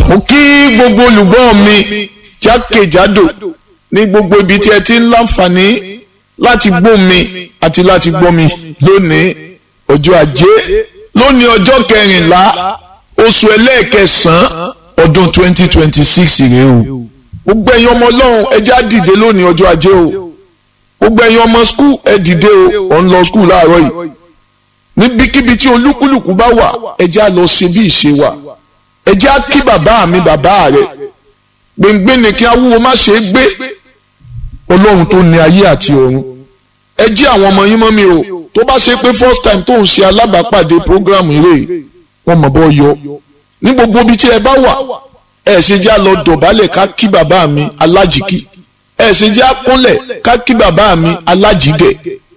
mo kí gbogbo olùgbọ́ mi jákèjádò ní gbogbo ibi tí ẹ ti ń láǹfààní láti gbọ́ mi àti láti gbọ́ mi lónìí ọjọ́ ajé lónìí ọjọ́ kẹrìnlá oṣù ẹlẹ́ẹ̀kẹsàn-án ọdún 2026 rèé o gbogbo ẹ̀yin ọmọ ọlọ́run ẹ já dìde lónìí ọjọ́ ajé o gbogbo ẹ̀yin ọmọ skul ẹ dìde o ọ̀ ń lọ skul láàárọ̀ yìí níbikíbi tí olúkúlùkù bá wà ẹ já lọ ṣe bí ìṣe wa ẹ já kí bàbá mi bàbá rẹ gbẹngbẹ ni kí awúwo má ṣe é gbé ọlọ́run tó ní ayé àti ọ̀run ẹ jí àwọn ọmọ yín mọ́ mi o tó bá ṣe pé first time tó ń ṣe alábàápàdé program eré wọn mọ̀ bọ́ yọ ní gbogbo ibi tí ẹ bá wà ẹ ṣe já lọ dọ̀bálẹ̀ ká kí bàbá mi alájìkí ẹ ṣe já kúnlẹ̀ ká kí bàbá mi alájìgẹ̀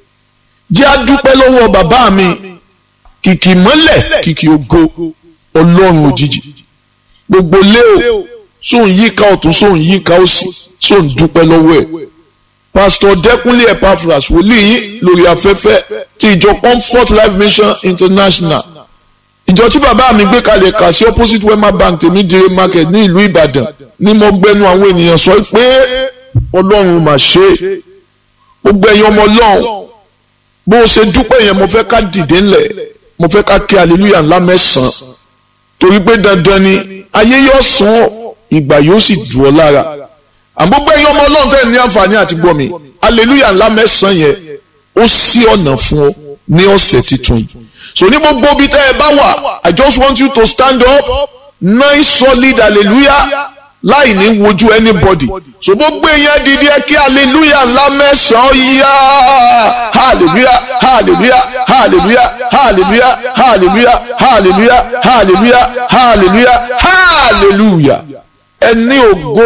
jẹ́ àdúpẹ́ lọ́wọ́ bàbá mi kìkì mọ́lẹ̀ kìkì ògo ọlọ́run òjijì gbogbo lé o sóun yíká ọ̀tún sóun yíká òsì sóun dúpẹ́ lọ́wọ́ ẹ̀ pásítọ̀ dẹ́kunlé epaphras wòlíì yín lórí afẹ́fẹ́ ti ìjọ comfort life mission international ìjọ tí bàbá mi gbé kalẹ̀ kà sí opposite wema bank tèmídìrí market ní ìlú ìbàdàn ní mo gbẹnu àwọn ènìyàn sọ pé ọlọ́run mà ṣe gbogbo ẹ̀yin ọmọ ọlọ́run bó o ṣe dúpẹ́ yẹn mo fẹ́ ká dìde ńlẹ̀ mo fẹ́ ká kí hallelujah ńlá mẹ́sàn-án torí pé dandan ni ayé yóò sàn ọ́ ìgbà yóò sì dùn ọ́ lára àmọ́ gbé ẹ̀yin ọmọ ọlọ́run tẹ́ ní àǹfààní àti gbọ́ mi hallelujah ńlá mẹ́sàn-án yẹn ó ṣí ọ̀nà fún ọ ní ọ̀sẹ̀ tuntun yìí so ní gbogbo ibi tẹ́ ẹ bá wà i just want you to stand up nine solid hallelujah láì ní wojú anybody so gbogbo èèyàn dìde ẹ kí hallelujah ńlá mẹ́sàn-án yá hallelujah hallelujah hallelujah hallelujah hallelujah hallelujah hallelujah hallelujah hallelujah ẹ ní ògo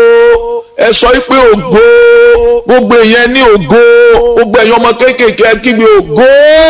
ẹ sọ pé ògo gbogbo èèyàn ní ògo gbogbo èèyàn ọmọ kéékèèké ẹ kígbe ògo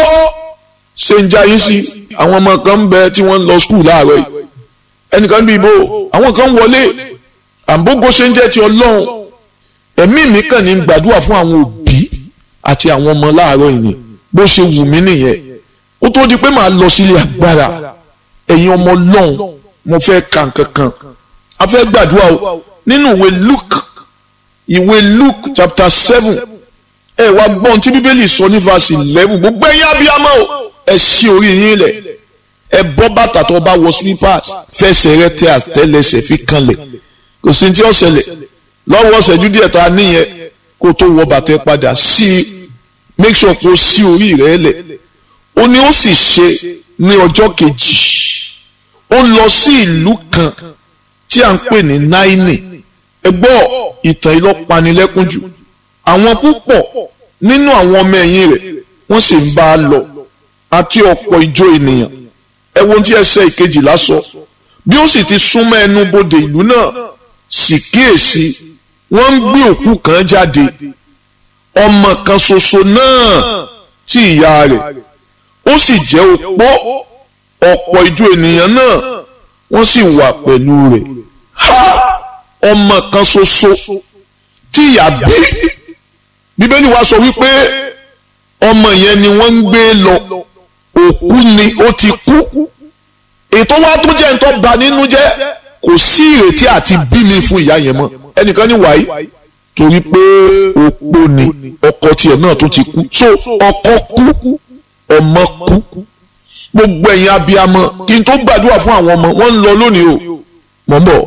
ṣe ń jayé sí àwọn ọmọ kan ń bẹ tí wọ́n ń lọ skul láàárọ̀ yìí ẹnìkan bí ibo àwọn kan wọlé àbógo ṣe ń jẹ́ ti ọlọ́run ẹ̀mí mi kàn ní gbàdúrà fún àwọn òbí àti àwọn ọmọ láàárọ̀ yìí bó ṣe wù mí nìyẹn ó tó di pé màá lọ sílé agbára ẹ̀yin ọmọ ọlọ́run mo fẹ́ ka nǹkan kan a fẹ́ gbàdúrà o nínú ìwé Luke ìwé Luke chapter seven ẹ wá gbọ́n tí bíbélì sọ ní verse eleven gbogbo ẹ̀yin abiyamọ o ẹ ṣí orí yín lẹ̀ ẹ bọ́ bàtà tó bá wọ slippers fẹsẹ̀ rẹ tẹ àtẹ́lẹsẹ̀ fi kanlẹ̀ kò sí tí ó ṣẹlẹ̀ lọ́wọ́ ṣẹ́jú díẹ̀ tá a níyẹn kó tó wọ bàtà ẹ padà sí i make sure kó sí orí rẹ lẹ̀ ó ní ó sì ṣe ní ọjọ́ kejì ó lọ sí ìlú kan tí à ń pè ní náínì ẹ gbọ́ ìtàn ìlọ́panilẹ́kún jù àwọn púpọ̀ nínú àwọn ọmọ ẹ̀yìn rẹ̀ wọ́n sì ń bá a lọ àti ọ̀pọ̀ ìjọ ènìyàn ẹ wo tí ẹsẹ̀ ìkejìlá sọ bí ó sì ti súnmọ́ ẹnu bodè ìlú náà sì kíyèsí wọ́n ń gbé òkú kan jáde ọmọ kan ṣoṣo náà tí ìyá rẹ̀ ó sì jẹ́ opó ọ̀pọ̀ ìjọ ènìyàn náà wọ́n sì wà pẹ̀lú rẹ̀ ha ọmọ kan ṣoṣo tí ìyá bí bíbélì wa sọ wípé ọmọ yẹn ni wọ́n ń gbé lọ òkú ni ó ti kú ètò wa tó jẹ́ nǹkan bà nínú jẹ́ kò sí ìrètí àti bímí fún ìyá yẹn mọ́ ẹnìkan ní wàyí torí pé opó ni ọkọ tiẹ̀ náà tó ti kú so ọkọ kú ọmọ kú gbogbo ẹ̀yin abiyamọ kí n tó gbàdúrà fún àwọn ọmọ wọn ń lọ lónìí o mọ̀ ń bọ̀